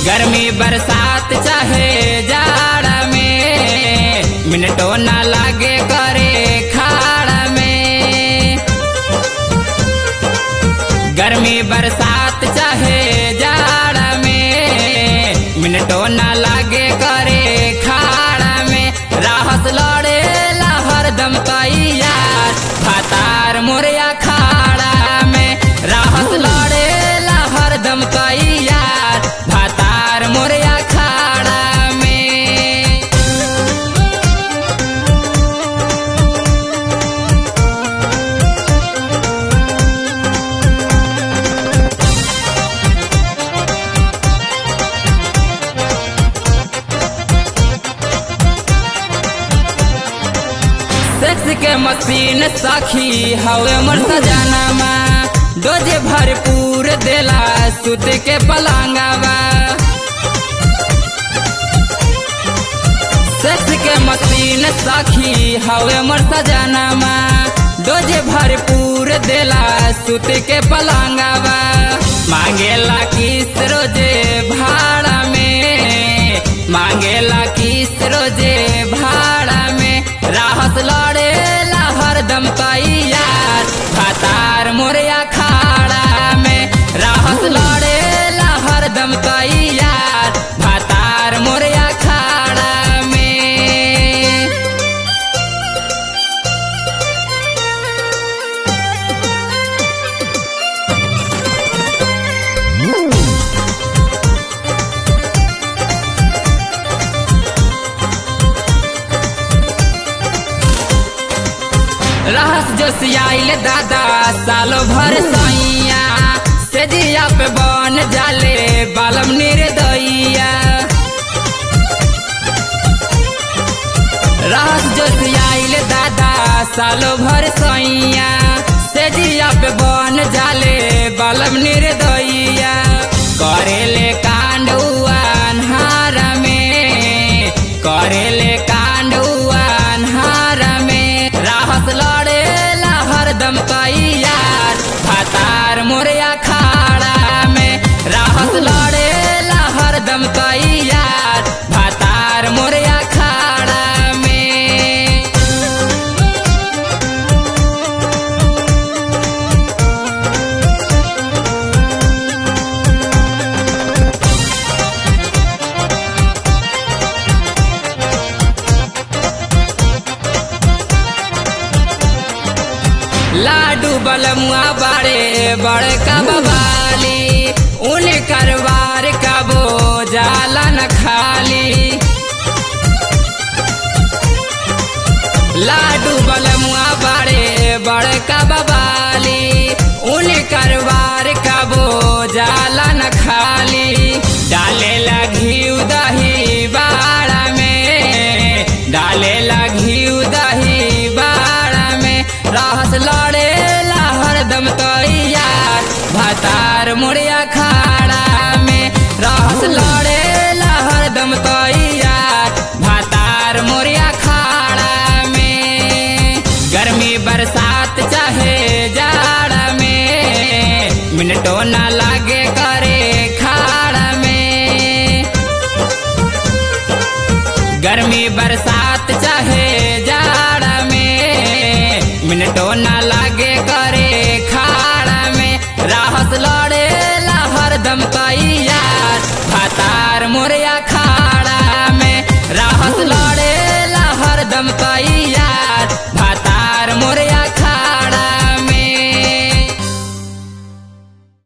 गर्मी बरसात चाहे जाड़ा में मिनटो ना लागे करे खाड़ा में गर्मी बरसात चाहे जाड़ा में मिनटो ना लागे करे खाड़ा में राहत लड़े हरदम तैयार भातार मोरिया खाड़ा में राहत लड़े हरदम तैयार भातार मोरिया खाड़ा में सेक्स के मशीन सखी हवे मोर सजानामा डोजे भरपूर देला सुत के पलांगावा सेक्स के मशीन सखी हवे मोर सजानामा डोजे भरपूर देला सुत के पलांगावा मांगेला किस रोजे भाड़ा में मांगेला किस रोजे भाड़ा में राहत लड़े हरदम तैयार भातार मोरिया खाड़ा में राहत लड़े हरदम तैयार भातार मोरिया खाड़ा में रहस जो सियाइल दादा सालो भर सैया से जिया पे बन जाले बालम निर्दइया रहस जो सियाइल दादा सालो भर सैया से जिया पे बन जाले बालम निर्दइया करेले कांड अन्हार में करेले कांड अन्हार में राहत लड़े हरदम तैयार भातार मोरिया खाड़ा में राहत लड़े हरदम तैयार भातार मोरिया खाड़ा में लाडू बलमुआ बड़े बड़का बवाली उन करवार का बोझाला न खाली लाडू बलमुआ बड़े बड़का बवाली उन करवार का बोझाला न खाली डाले लगी दही बाड़ा में डाले लगी दही बाड़ा में राहत लड़े हरदम तैयार भातार मुड़िया खाड़ा में राहत लड़े हरदम तैयार भातार मुड़िया खाड़ा में गर्मी बरसात चाहे जाड़ा में मिनटो ना लागे करे खाड़ा में गर्मी बरसात चाहे जाड़ा में मिनटो ना लागे करे खाड़ा में राहत लड़े हरदम तैयार भातार मोरिया खाड़ा में राहत लड़े हरदम तैयार